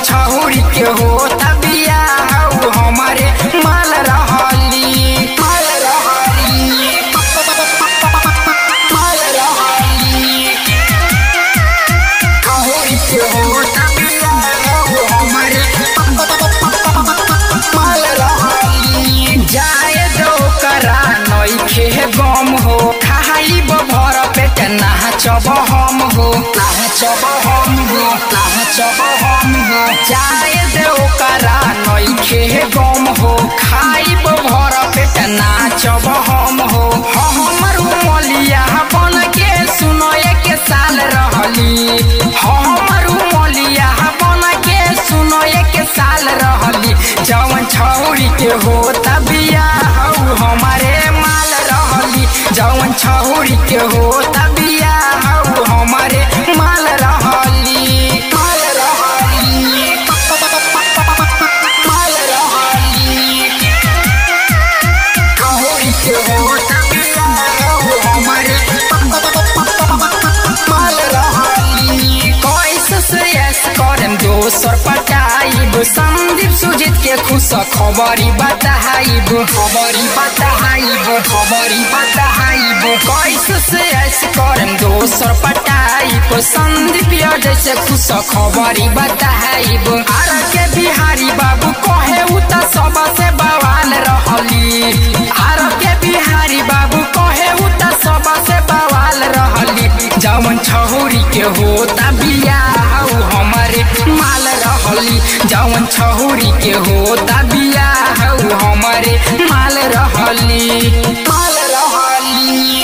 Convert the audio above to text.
छहुरी के होता बियाह उ हमारे माल रहली माल रहली माल रहली छहुरी के होता बियाह उ हमारे माल रहली जाए दो करा नइखे गम हो खाइब भर पेट नाचब हम हो नाचब हम हो नाचब हम हो जाए दो करा नइखे गम हो खाइब भर पेट नाचब हम हो हमर उमलिया बन के सुनो एक साल रहली हमर उमलिया बन के सुनो एक साल रहली जवन छौरी के होता बियाह उ हमारे माल रहली जवन छौरी के होता बियाह उ हमारे माल रहली माल रहली माल रहली छौरी के होता बियाह उ हमारे माल रहली कैसे से ऐस करम दोसर पटाइब संदीप सुजीत के खुश खबरी बताइब खबरी बताइब खबरी बताइब कैसे से ऐस करम दोसर पटाइब संदीप जैसे खुश खबरी बताइब आर के बिहारी बाबू कहे उ त सबसे बवाल रहली आर के बिहारी बाबू कहे उ त सबसे बवाल रहली जवन छहुरी के होता बियाह उ हमारे माल रहली जवन छहुरी के होता बियाह उ हमारे माल रहली माल रहली